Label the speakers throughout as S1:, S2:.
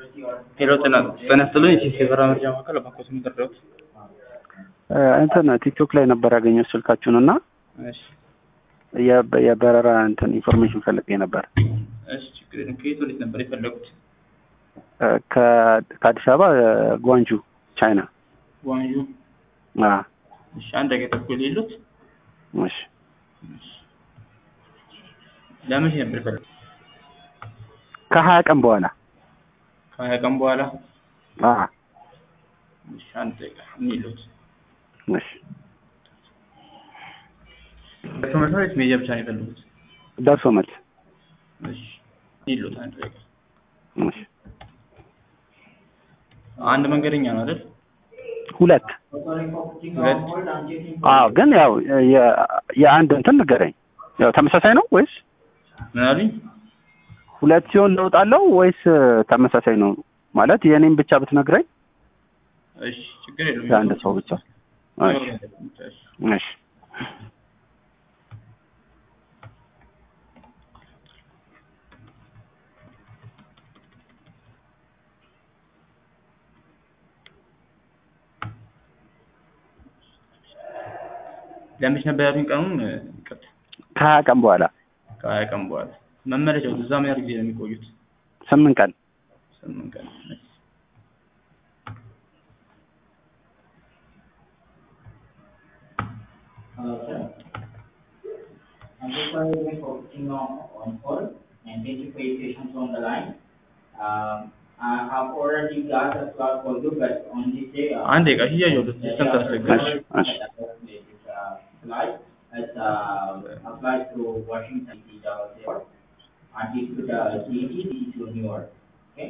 S1: ሄሎ ጤና ጤና ይስጥልኝ። የሲሲ የበረራ መረጃ ማዕከል ባንኮት የሚደረጉት
S2: እንትን ቲክቶክ ላይ ነበር ያገኘው ስልካችሁን እና
S1: እሺ
S2: የበ- የበረራ እንትን ኢንፎርሜሽን ፈልጌ ነበር
S1: እሺ ችግር የለም። ከየት ወዴት ነበር የፈለጉት?
S2: ከ- ከአዲስ አበባ ጓንጁ ቻይና።
S1: ጓንጁ።
S2: አ
S1: እሺ አንድ ደቂቃ ተኩል የሉት።
S2: እሺ
S1: ለመቼ ነበር የፈለጉት?
S2: ከሀያ ቀን በኋላ
S1: ከሀያ ቀን በኋላ።
S2: አ
S1: እሺ አንድ ደቂቃ የሚሉት
S2: እሺ
S1: በትምህርት ቤት ሜጃ ብቻ ነው የፈለጉት?
S2: ደርሶ መልስ
S1: እሺ የሚሉት አንድ ደቂቃ
S2: እሺ
S1: አንድ መንገደኛ ነው አይደል?
S2: ሁለት
S1: ሁለት
S2: አዎ ግን ያው የ- የአንድ እንትን ንገረኝ ያው ተመሳሳይ ነው ወይስ
S1: ምን አሉኝ?
S2: ሁለት ሲሆን ለውጥ አለው ወይስ ተመሳሳይ ነው ማለት የእኔም ብቻ ብትነግረኝ
S1: እሺ ችግር የለም።
S2: የአንድ ሰው ብቻ እሺ እሺ
S1: ለመቼ ነበር ያሉኝ ቀኑን? ይቅርታ
S2: ከሀያ ቀን በኋላ
S1: ከሀያ ቀን በኋላ መመለሻው እዛ ምን ያህል ጊዜ ነው የሚቆዩት?
S2: ስምንት ቀን
S1: ስምንት ቀን። እሺ።
S3: I'm just wondering for putting on, on hold, and thank you for your patience on the line. Um, I have already got a slot for you, but on this day, uh.
S1: አንድ ደቂቃ እያየሁት ሲስተም ታስቸግራል።
S2: እሺ እሺ
S3: Flight, it's, uh, a flight to Washington DC Dallas Airport, and it could, uh, CET to New York, okay?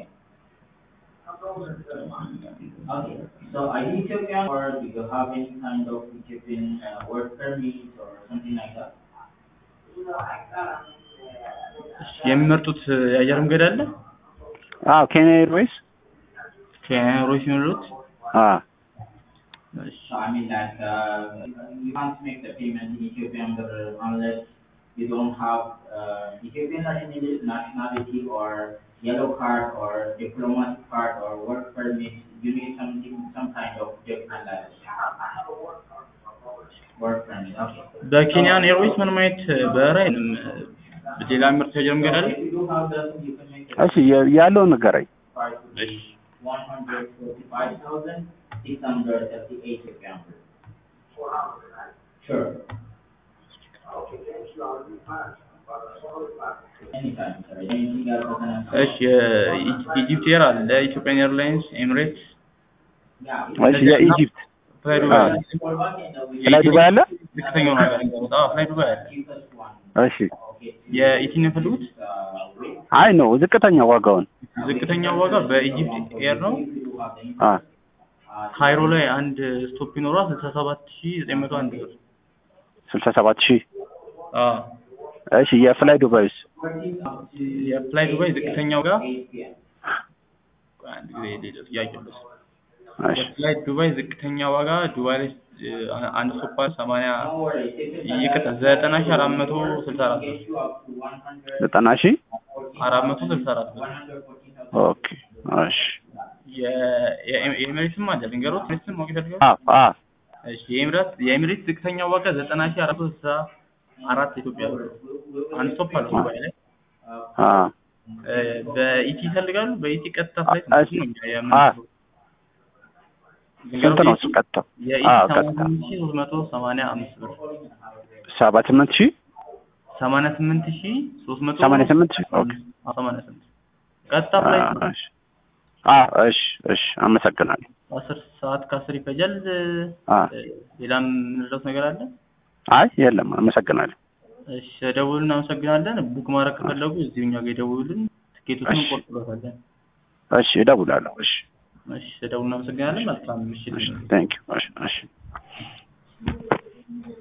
S3: Okay, so are you Ethiopian or do you have any kind of Ethiopian, uh, work permit or something like that?
S1: እሺ፣ የሚመርጡት የአየር መንገድ አለ?
S2: አዎ ኬንያ ኤርዌይስ
S1: ከሮይስ የሚሉት
S2: አዎ
S1: እሺ
S3: So I mean like, uh, you can't make the payment in Ethiopian birr unless you don't have, uh, Ethiopian nationality, nationality or yellow card or diplomatic card or work permit, you need something, some kind of document like work permit, okay.
S1: በኬንያን ኤርዌይስ ምንም አይነት በረራ የለም። ሌላ የሚመርጡት የአየር መንገድ አለ?
S3: If you do have that, you can make the
S2: እሺ የ- ያለውን ንገረኝ
S3: price
S1: እሺ
S3: one hundred forty-five thousand, six hundred thirty-eight Ethiopian birr. Sure. Anytime, sir. Anything else I can answer?
S1: እሺ የኢጂፕት ኤር አለ፣ ኢትዮጵያን ኤርላይንስ፣ ኤሚሬትስ፣
S3: Yeah.
S2: እሺ የኢጂፕት
S1: ፍላይ ዱባይ አለ።
S3: Fall back in the week.
S2: ፍላይ ዱባይ አለ
S1: ዝቅተኛው ነው ሀገር የሚገቡት። አዎ ፍላይ ዱባይ አለ።
S3: Cheapest one.
S2: እሺ
S3: Okay.
S1: የኢቲን የፈለጉት
S3: Uh, wait.
S2: አይ ነው ዝቅተኛ ዋጋውን
S1: ዝቅተኛው ዋጋ በኢጂፕት ኤር ነው።
S3: If you do have the
S2: አ
S3: uh,
S1: ካይሮ ላይ አንድ ስቶፕ ይኖሯል። ስልሳ ሰባት ሺህ ዘጠኝ መቶ አንድ ብር።
S2: ስልሳ ሰባት ሺህ
S1: አዎ
S2: እሺ የፍላይ ዱባይስ
S1: የፍላይ ዱባይ ዝቅተኛው ጋር
S3: 8 p.m.
S1: አንድ ጊዜ ሌላ ጥያቄ አለ።
S2: እሺ
S1: የፍላይ ዱባይ ዝቅተኛ ዋጋ ዱባይ ላይ እ, አንድ ስቶፕ አለ ሰማንያ
S3: Don't worry, take your time.
S1: ይቅርታ ዘጠና ሺህ አራት መቶ ስልሳ አራት ብር
S3: Get you up to 100,
S2: ዘጠና ሺህ
S1: አራት መቶ ስልሳ አራት ብር
S3: 114,000.
S2: ኦኬ እሺ
S1: የ- የኤ- የኤሚሬትስም አለ ልንገሮት ኤሚሬትስም ማወቅ ይፈልጋል
S2: አ አ
S1: እሺ የኤሚሬት የኤሚሬት ዝቅተኛ ዋጋ ዘጠና ሺህ አራት መቶ ስልሳ አራት ኢትዮጵያ ብር አንድ ስቶፕ አለው ዱባይ ላይ
S2: አ
S1: እ፣ በኢቲ ይፈልጋሉ በኢቲ ቀጥታ ፍላይት
S2: እሺ።
S1: ነው እኛ የምንፈልገው።
S2: ስንት ነው እሱ ቀጥታው
S1: የኢቲ
S2: አ
S1: ሰማንያ
S2: ቀጥታ
S1: ስምንት ሺህ ሶስት መቶ ሰማንያ አምስት ብር
S2: ሰባ ስምንት ሺህ
S1: ሰማንያ ስምንት ሺህ ሶስት መቶ
S2: ሰማንያ ስምንት ሺህ ኦኬ
S1: አዎ፣ ሰማንያ ስምንት ቀጥታ
S2: አ
S1: ፍላይት ነው።
S2: እሺ አ እሺ እሺ አመሰግናለሁ
S1: አስር ሰዓት ከአስር ይፈጃል።
S2: አ
S1: እ፣ ሌላም የምንረዳው ነገር አለ?
S2: አይ የለም አመሰግናለሁ
S1: እሺ ደውሉልን፣ እናመሰግናለን። ቡክ ማድረግ ከፈለጉ እዚሁ እኛ ጋር ይደውሉልን፣ ትኬቶችን
S2: እሺ።
S1: እንቆርጥሎታለን።
S2: እሺ እደውላለሁ እሺ
S1: እሺ ደውሉልን፣ እናመሰግናለን። መልካም ምሽት።
S2: እሺ ቴንክ ዩ እሺ እሺ